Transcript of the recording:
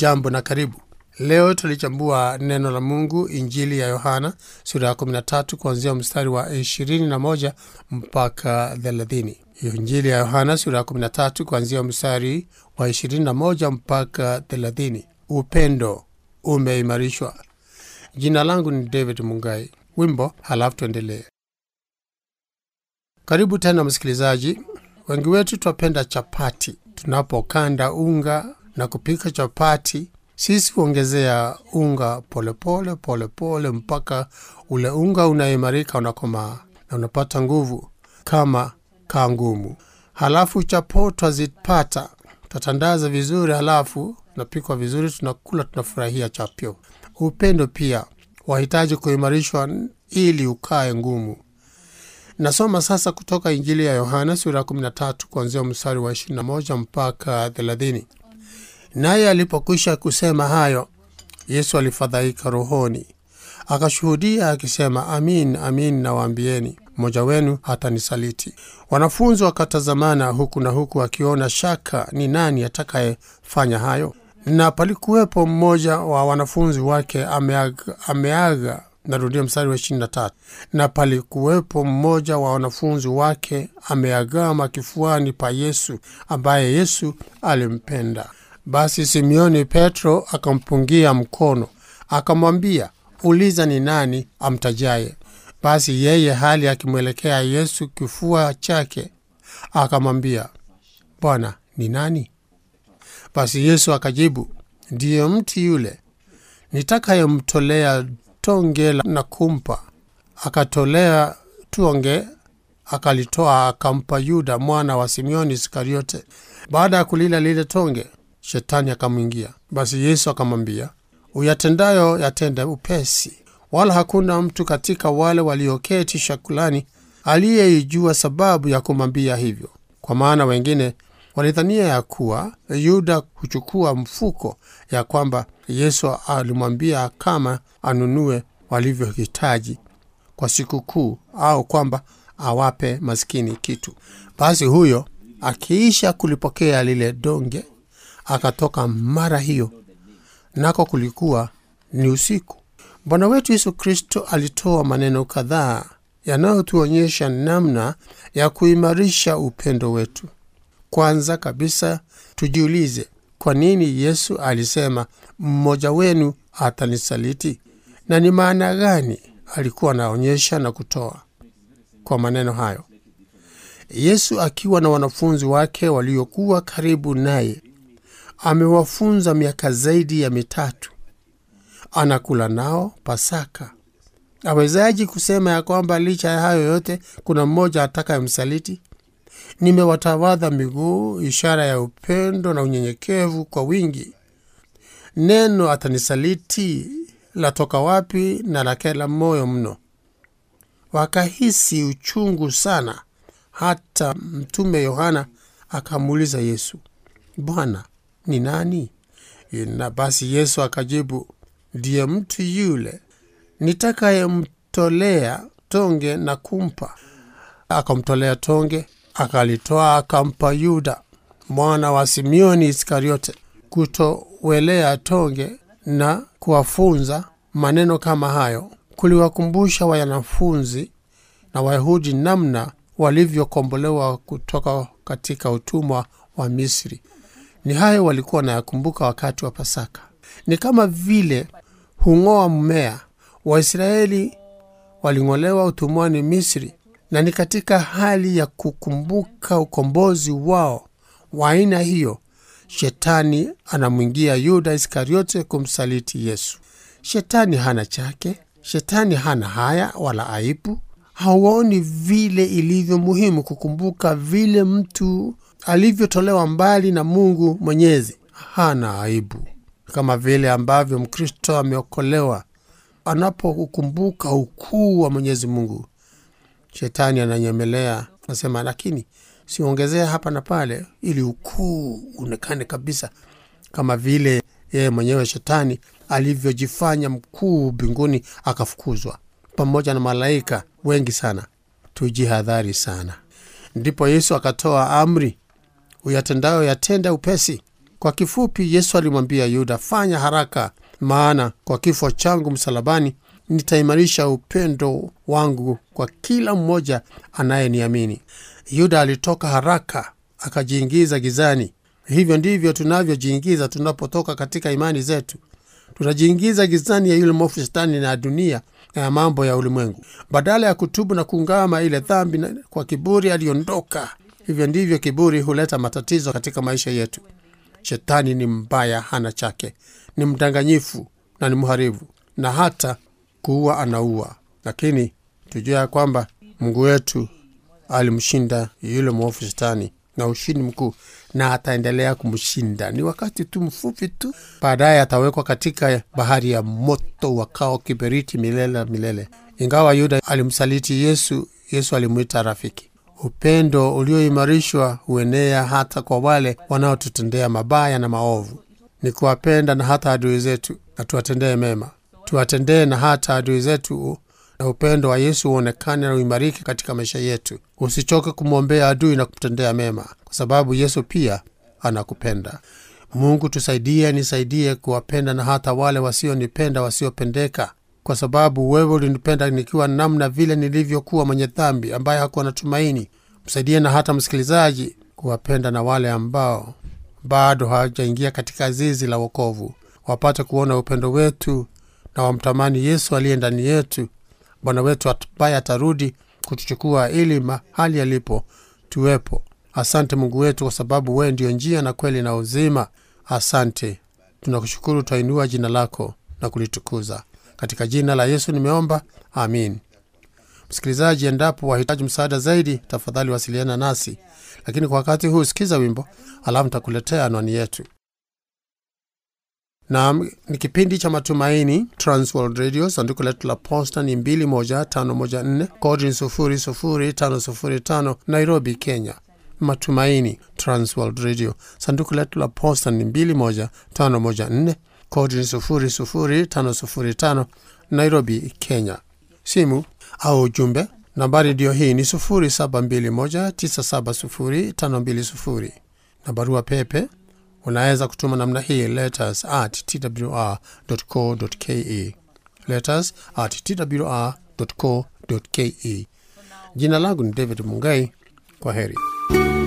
hujambo na karibu leo tulichambua neno la mungu injili ya yohana sura ya 13 kuanzia mstari wa 21 mpaka 30 injili ya yohana sura ya 13 kuanzia mstari wa 21 mpaka 30 upendo umeimarishwa jina langu ni david mungai wimbo halafu tuendelee karibu tena msikilizaji wengi wetu twapenda chapati tunapokanda unga na kupika chapati sisi huongezea unga polepole polepole pole, mpaka ule unga unaimarika unakomaa na unapata nguvu kama kaa ngumu halafu chapo twazipata twatandaza vizuri halafu napikwa vizuri tunakula tunafurahia chapyo upendo pia wahitaji kuimarishwa ili ukae ngumu nasoma sasa kutoka injili ya yohana sura ya 13 kuanzia mstari wa 21 mpaka 30 naye alipokwisha kusema hayo yesu alifadhaika rohoni akashuhudia akisema amin amin nawaambieni mmoja wenu hatanisaliti wanafunzi wakatazamana huku na huku akiona shaka ni nani atakayefanya hayo na palikuwepo mmoja wa wanafunzi wake ameaga, ameaga narudia mstari wa 23 na palikuwepo mmoja wa wanafunzi wake ameagama kifuani pa yesu ambaye yesu alimpenda basi simeoni petro akampungia mkono akamwambia uliza ni nani amtajaye basi yeye hali akimwelekea yesu kifua chake akamwambia bwana ni nani basi yesu akajibu ndiye mti yule nitakayemtolea tonge na kumpa akatolea tonge akalitoa akampa yuda mwana wa simeoni iskariote baada ya kulila lile tonge shetani akamwingia basi yesu akamwambia uyatendayo yatende upesi wala hakuna mtu katika wale walioketi shakulani aliyeijua sababu ya kumwambia hivyo kwa maana wengine walidhania ya kuwa yuda huchukua mfuko ya kwamba yesu alimwambia kama anunue walivyohitaji kwa sikukuu au kwamba awape maskini kitu basi huyo akiisha kulipokea lile donge akatoka mara hiyo nako kulikuwa ni usiku bwana wetu yesu kristo alitoa maneno kadhaa yanayotuonyesha namna ya kuimarisha upendo wetu kwanza kabisa tujiulize kwa nini yesu alisema mmoja wenu atanisaliti na ni maana gani alikuwa anaonyesha na kutoa kwa maneno hayo yesu akiwa na wanafunzi wake waliokuwa karibu naye amewafunza miaka zaidi ya mitatu anakula nao pasaka awezaji kusema ya kwamba licha ya hayo yote kuna mmoja atakayemsaliti nimewatawadha miguu ishara ya upendo na unyenyekevu kwa wingi neno atanisaliti latoka wapi na lakela moyo mno wakahisi uchungu sana hata mtume yohana akamuuliza yesu bwana ni nani na basi yesu akajibu ndiye mtu yule nitakayemtolea tonge na kumpa akamtolea tonge akalitoa akampa yuda mwana wa simeoni iskariote kutowelea tonge na kuwafunza maneno kama hayo kuliwakumbusha wanafunzi na wayahudi namna walivyokombolewa kutoka katika utumwa wa misri ni hayo walikuwa wanayakumbuka wakati wa pasaka ni kama vile hung'oa mmea waisraeli waling'olewa utumwani misri na ni katika hali ya kukumbuka ukombozi wao wa aina hiyo shetani anamwingia yuda iskariote kumsaliti yesu shetani hana chake shetani hana haya wala aibu hauoni vile ilivyo muhimu kukumbuka vile mtu alivyotolewa mbali na mungu mwenyezi hana aibu kama vile ambavyo mkristo ameokolewa anapokumbuka ukuu wa mwenyezi mungu shetani ananyemelea nasema lakini siongezea hapa na pale ili ukuu uonekane kabisa kama vile yeye mwenyewe shetani alivyojifanya mkuu mbinguni akafukuzwa pamoja na malaika wengi sana tujihadhari sana ndipo yesu akatoa amri uyatendayo yatenda upesi Kwa kifupi, Yesu alimwambia Yuda, fanya haraka, maana kwa kifo changu msalabani nitaimarisha upendo wangu kwa kila mmoja anayeniamini. Yuda alitoka haraka akajiingiza gizani. Hivyo ndivyo tunavyojiingiza tunapotoka katika imani zetu. Tunajiingiza gizani ya yule mwovu Shetani na dunia na ya mambo ya ulimwengu. Badala ya kutubu na kuungama ile dhambi na kwa kiburi, aliondoka. Hivyo ndivyo kiburi huleta matatizo katika maisha yetu. Shetani ni mbaya, hana chake, ni mdanganyifu na ni mharibu, na hata kuua anaua. Lakini tujua ya kwamba Mungu wetu alimshinda yule mwovu Shetani na ushindi mkuu, na ataendelea kumshinda. Ni wakati tu mfupi tu, baadaye atawekwa katika bahari ya moto wakao kiberiti milele na milele. Ingawa Yuda alimsaliti Yesu, Yesu alimwita rafiki. Upendo ulioimarishwa huenea hata kwa wale wanaotutendea mabaya na maovu. Ni kuwapenda na hata adui zetu, na tuwatendee mema, tuwatendee na hata adui zetu, na upendo wa Yesu uonekane na uimarike katika maisha yetu. Usichoke kumwombea adui na kumtendea mema, kwa sababu Yesu pia anakupenda. Mungu tusaidie, nisaidie kuwapenda na hata wale wasionipenda, wasiopendeka kwa sababu wewe ulinipenda nikiwa namna vile nilivyokuwa mwenye dhambi ambaye hakuwa na tumaini. Msaidie na hata msikilizaji kuwapenda na wale ambao bado hawajaingia katika zizi la wokovu, wapate kuona upendo wetu na wamtamani Yesu aliye ndani yetu, Bwana wetu ambaye atarudi kutuchukua ili mahali alipo tuwepo. Asante Mungu wetu, kwa sababu wewe ndio njia na kweli na uzima. Asante, tunakushukuru, twainua jina lako na kulitukuza katika jina la Yesu nimeomba, amin. Msikilizaji, endapo wahitaji msaada zaidi, tafadhali wasiliana nasi, lakini kwa wakati huu sikiza wimbo, alafu nitakuletea anwani yetu. Naam, ni kipindi cha Matumaini, Transworld Radio. Sanduku letu la posta ni 21514 kodi ni 00505 Nairobi, Kenya. Matumaini, Transworld Radio. Sanduku letu la posta ni 21514 kodi ni 00505 Nairobi, Kenya. Simu au ujumbe nambari ndiyo hii ni 0721970520 na barua pepe unaweza kutuma namna hii letters at twr.co.ke, letters at twr.co.ke. Jina langu ni David Mungai. Kwa heri.